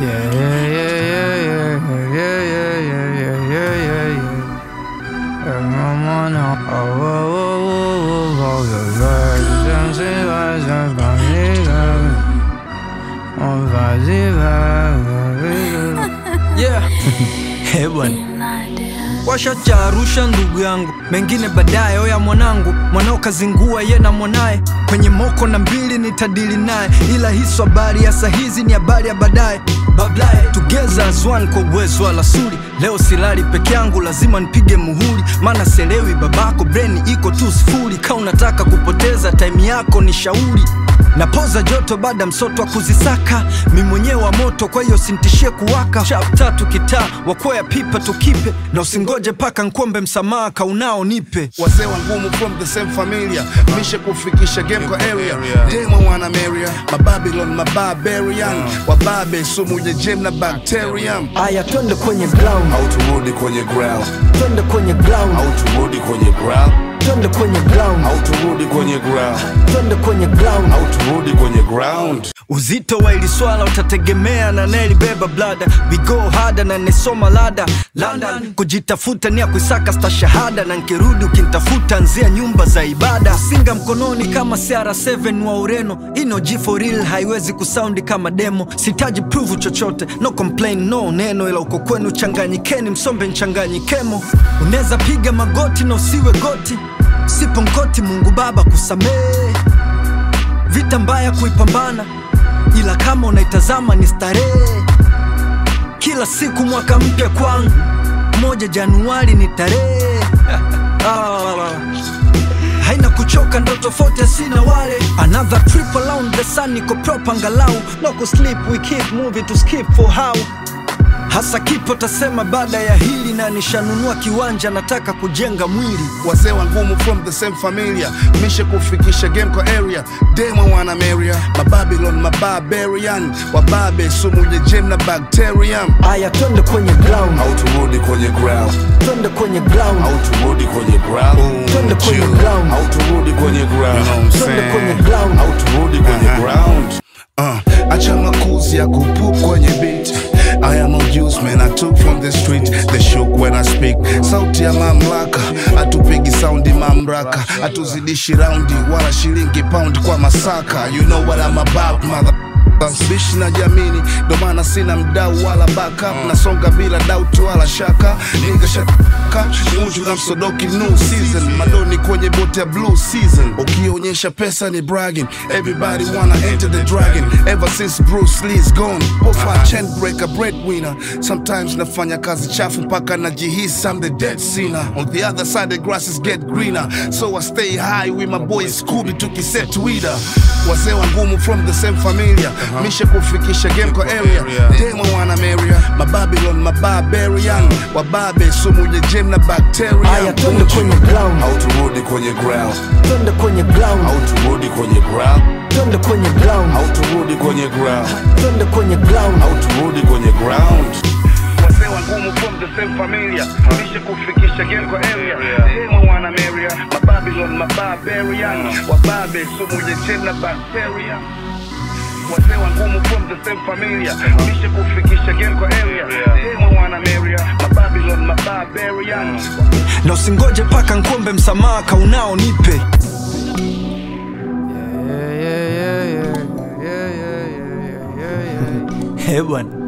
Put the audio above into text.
Yeah, yeah, yeah, yeah, yeah, yeah, yeah, yeah, yeah, yeah, yeah. And I'm on a- oh, oh, oh, oh, oh, oh, the virgin, she was a bunny girl. Oh, fuzzy, fuzzy. Yeah. Eh, bwana washacha Arusha ndugu yangu, mengine baadaye. Oya mwanangu, mwanao kazingua ye na mwanaye kwenye moko na mbili nitadili naye, ila hiso habari ya sahizi ni habari ya baadaye. Bablaye tugeza azwan kwa uwezo wa lasuri. Leo silali peke yangu, lazima nipige muhuri, maana selewi babako, breni iko tu sifuri. Ka unataka kupoteza time yako ni shauri napoza joto baada msoto wa kuzisaka mi mwenyewe wa moto kwa hiyo sintishie kuwaka chap tatu kitaa wakwea pipa tukipe na usingoje paka nkuombe msamaha kaunao nipe wazee wa ngumu from the same familia mishe kufikisha game kwa area demo wana meria mababylon mabarbarian wababe sumu ya jem na bacterium aya twende kwenye ground au turudi kwenye ground twende kwenye ground au turudi kwenye ground twende kwenye ground au turudi kwenye ground twende kwenye ground au turudi kwenye ground uzito wa ili swala utategemea na nelibeba blada vigo hada na nesoma lada london kujitafuta ni ya kuisaka stashahada na nkirudi ukintafuta nzia nyumba za ibada singa mkononi kama cr7 wa ureno ino g for real haiwezi kusaundi kama demo sitaji pruvu chochote no complain no neno ila uko kwenu changanyikeni msombe nchanganyikemo unaweza piga magoti na usiwe goti sipo nkoti mungu baba kusamehe vita mbaya kuipambana, ila kama unaitazama ni starehe. Kila siku mwaka mpya kwangu, moja Januari ni tarehe Ah, haina kuchoka, ndo tofauti sina wale. Another trip around the sun, niko proper angalau, no kusleep, we keep moving to skip for how hasa kipo tasema baada ya hili, na nishanunua kiwanja, nataka kujenga mwili wazee wa ngumu from the same familia mishe kufikisha game kwa area demo wana meria mababylon mabarbarian wababe sumu ya jem na bacterium aya, twende kwenye ground, au turudi kwenye ground twende kwenye ground, au turudi kwenye ground twende kwenye ground, au turudi kwenye ground twende kwenye ground. au turudi kwenye ground Uh, acha makuzi ya kupup kwenye beat I am no use man I took from the street They shook when I speak Sauti ya mamlaka Atupigi soundi mamraka Atuzidishi raundi Wala shilingi pound kwa masaka You know what I'm about mother bishi na jamini ndo maana sina mdau wala backup nasonga bila doubt wala shaka niga shaka munju na msodoki new season madoni kwenye bote ya blue season ukionyesha pesa ni bragging everybody wanna enter the dragon ever since Bruce Lee's gone pofa chain breaker breadwinner sometimes nafanya kazi chafu mpaka najihisi I'm the dead sinner on the other side the grasses get greener so I stay high with my boy Scooby tukiset Twitter wazee wa ngumu from the same familia mishe kufikisha game kwa area demo wana meria mababylon mabarbarian wababe sumu ya jem na bacteria aya, twende kwenye ground, au turudi kwenye ground twende kwenye ground, au turudi kwenye ground twende kwenye ground, au turudi kwenye ground twende kwenye ground. au turudi kwenye ground wazee wa ngumu from the same familia mishe kufikisha game kwa area demo wana meria mababylon mabarbarian wababe sumu ya jem na bacteria wazee wa ngumu from the same familia mishe kufikisha game kwa area demo wana meria mababylon mabarbarian na usingoje paka nkuombe msamaha kaunao nipe Eh bwana